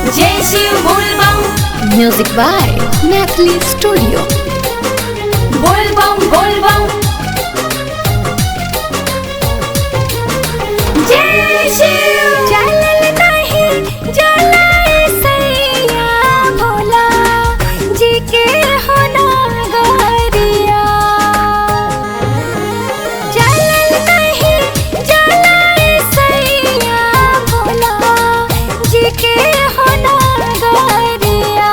जय शिव बोल बम Music by Natalie Studio. बोल बम बोल बम जय शिव चलल नहीं जलाए सैया भोला जी के हो नागरिया चलल नहीं जलाए सैया भोला जी के हो नागरिया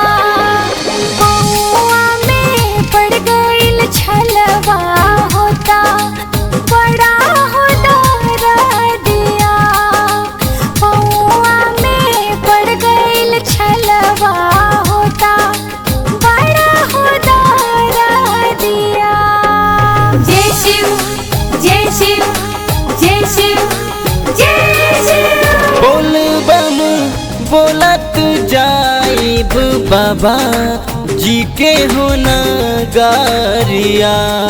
बउआ में पड़ गइल छलवा होता बड़ा हो दिया बउआ में पड़ गइल छलवा होता बड़ा हो दिया जय शिव जय शिव जय शिव जय शिव बोल बम बोलत जाइब बाबा जी के हो गारिया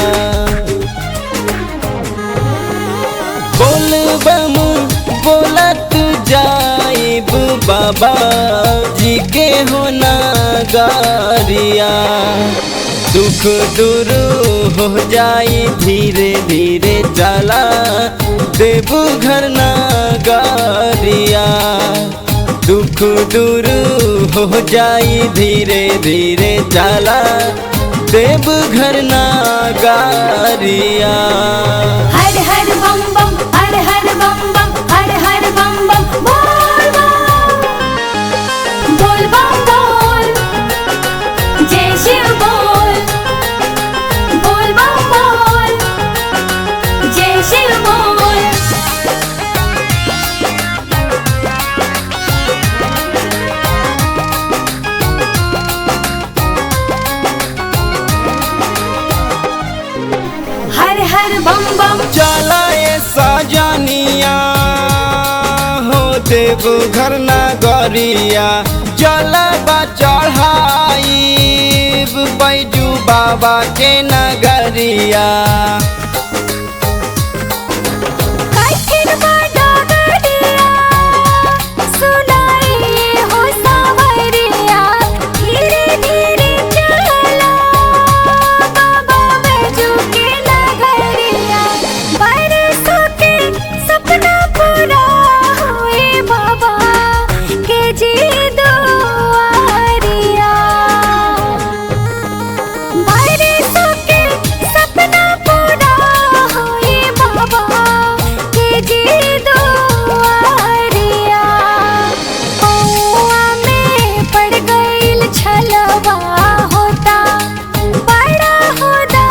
बोल बम बोलत जाइब बाबा जी के हो गारिया दुख दूर हो जाई धीरे धीरे चला देव घर गारिया दुख दूर हो जाई धीरे धीरे चला देव घर गारिया हर हर बम बम हर हर बम बम हर हर बम बम बोल बम बोल बम बोल जय शिव बोल बोल बम बोल जय शिव बोल हर हर बम बम चला ये सजनिया हो देव घर नगरिया जलबा चढ़ाई बैजू बाबा के नगरिया कठिन बड़ा गड़िया सुनाई हो सावरिया धीरे धीरे चला बाबा बैजू के नगरिया बरसों के सपना पूरा हुए बाबा के जी दुआरिया बरसों के सपना पूरा होए बाबा के जी दुआरिया बउआ में पड़ गइल छलवा होता बड़ा हो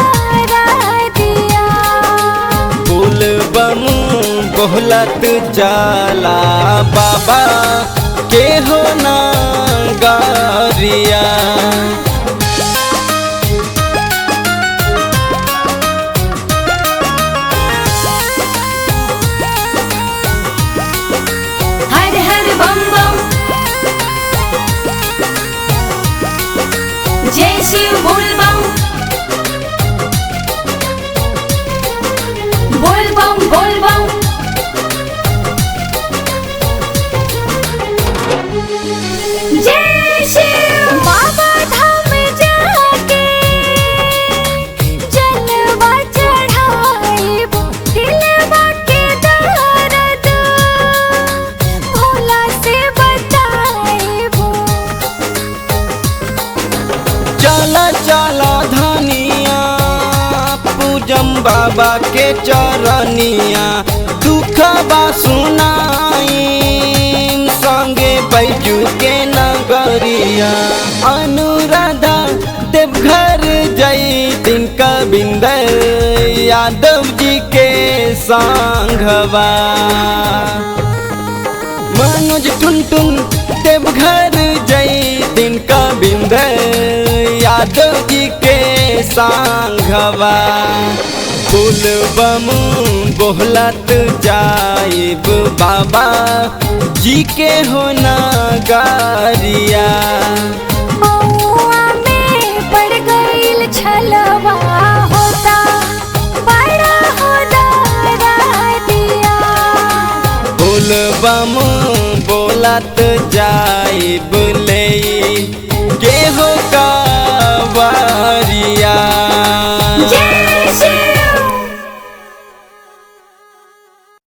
दिया फूल बम बोलत चला बाबा के हो नगरिया हर हर बम बम जय शिव बोल बम बोल बम बोल बम जय शिव बाबा धाम जाके जलवा चढ़ाइब दिलवा के दर्द भोला से बताइब चला चला धनिया पूजम बाबा के चरनिया दुखबा सुनाई संगे बैजू के नगरिया अनुराधा देवघर जई दिन कबिंद यादव जी के संघवा मनोज टुन टुन देवघर जई दिन का बिंद यादव जी के सांघवा फूल बम बोहलत जाइब बाबा जी के हो नगारिया बउआ में पड़ गइल छलवा होता बड़ा हो दिया फूल बम बोलत जाइब